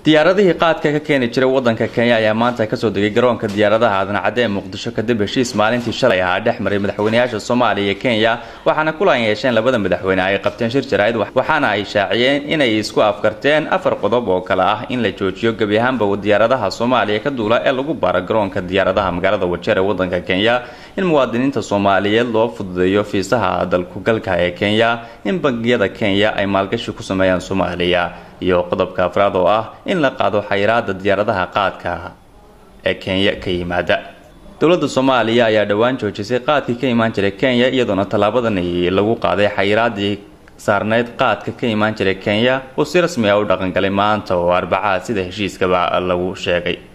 diyaaradihii qaadka ka keeni jiray wadanka kenya ayaa maanta kasoo degay garoonka diyaaradaha aadan-cadde ee muqdisho kadib heshiis maalintii shalay ahaa dhex maray madaxweynayaasha soomaaliya iyo kenya waxaana kulan yeesheen labada madaxweyne ay qabteen shir jaraa'id waxaana ay shaaciyeen inay isku afkarteen afar qodob oo kale ah in la joojiyo gebi ahaanba diyaaradaha soomaaliya ka duula ee lagu baaro garoonka diyaaradaha magaalada wajeer ee wadanka kenya in muwaadiniinta soomaaliyeed loo fududeeyo fiisaha dalkugalka ee kenya in bangiyada kenya ay maalgashi ku sameeyaan soomaaliya iyo qodobka afraad oo ah in la qaado xayiraada diyaaradaha qaadka ee kenya ka yimaada dowladda soomaaliya ayaa dhowaan joojisay qaadkii ka imaan jiray kenya iyadoona tallaabadani lagu qaaday xayiraadii saarneyd qaadka ka imaan jiray kenya oo si rasmi ah u dhaqangalay maanta oo arbacaa sida heshiiskaba lagu sheegay